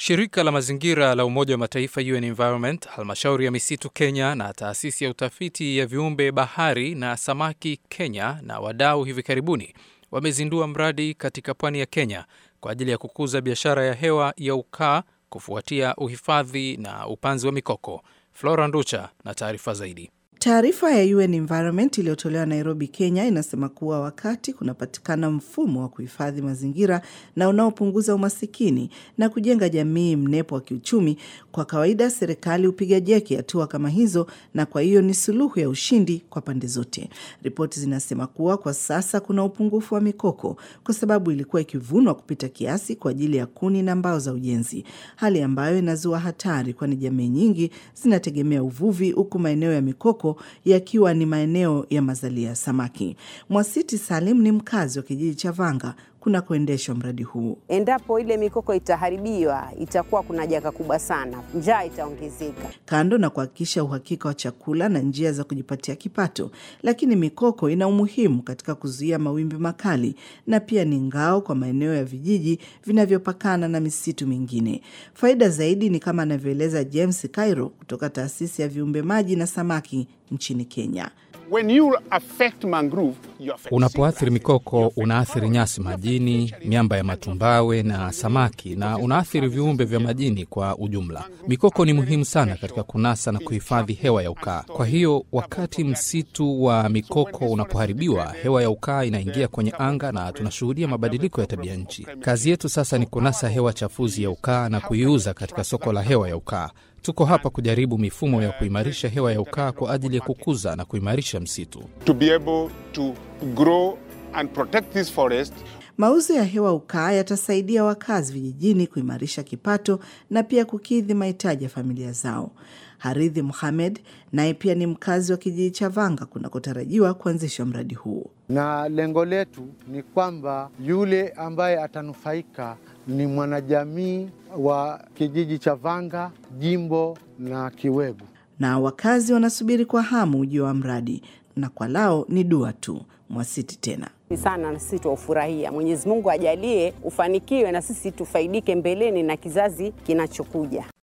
Shirika la mazingira la Umoja wa Mataifa UN Environment, halmashauri ya misitu Kenya na taasisi ya utafiti ya viumbe bahari na samaki Kenya na wadau hivi karibuni wamezindua mradi katika pwani ya Kenya kwa ajili ya kukuza biashara ya hewa ya ukaa kufuatia uhifadhi na upanzi wa mikoko. Flora Nducha na taarifa zaidi. Taarifa ya UN Environment iliyotolewa Nairobi, Kenya inasema kuwa wakati kunapatikana mfumo wa kuhifadhi mazingira na unaopunguza umasikini na kujenga jamii mnepo wa kiuchumi, kwa kawaida serikali hupiga jeki hatua kama hizo, na kwa hiyo ni suluhu ya ushindi kwa pande zote. Ripoti zinasema kuwa kwa sasa kuna upungufu wa mikoko kwa sababu ilikuwa ikivunwa kupita kiasi kwa ajili ya kuni na mbao za ujenzi, hali ambayo inazua hatari, kwani jamii nyingi zinategemea uvuvi, huku maeneo ya mikoko yakiwa ni maeneo ya mazalia ya samaki. Mwasiti Salim ni mkazi wa kijiji cha Vanga kunakoendeshwa mradi huu. Endapo ile mikoko itaharibiwa, itakuwa kuna janga kubwa sana, njaa itaongezeka. Kando na kuhakikisha uhakika wa chakula na njia za kujipatia kipato, lakini mikoko ina umuhimu katika kuzuia mawimbi makali na pia ni ngao kwa maeneo ya vijiji vinavyopakana na misitu mingine. Faida zaidi ni kama anavyoeleza James Cairo kutoka taasisi ya viumbe maji na samaki nchini Kenya. When you affect mangrove, you affect Unapoathiri mikoko, unaathiri nyasi majini, miamba ya matumbawe na samaki, na unaathiri viumbe vya majini kwa ujumla. Mikoko ni muhimu sana katika kunasa na kuhifadhi hewa ya ukaa. Kwa hiyo, wakati msitu wa mikoko unapoharibiwa, hewa ya ukaa inaingia kwenye anga na tunashuhudia mabadiliko ya tabia nchi. Kazi yetu sasa ni kunasa hewa chafuzi ya ukaa na kuiuza katika soko la hewa ya ukaa. Tuko hapa kujaribu mifumo ya kuimarisha hewa ya ukaa kwa ajili ya kukuza na kuimarisha msitu. to be able to grow and protect this forest Mauzo ya hewa ukaa yatasaidia wakazi vijijini kuimarisha kipato na pia kukidhi mahitaji ya familia zao. Haridhi Muhamed naye pia ni mkazi wa kijiji cha Vanga kunakotarajiwa kuanzishwa mradi huu. na lengo letu ni kwamba yule ambaye atanufaika ni mwanajamii wa kijiji cha Vanga, jimbo na Kiwegu. Na wakazi wanasubiri kwa hamu ujio wa mradi, na kwa lao ni dua tu. Mwasiti tena sana na sisi tuwaufurahia. Mwenyezi Mungu ajalie ufanikiwe na sisi tufaidike mbeleni na kizazi kinachokuja.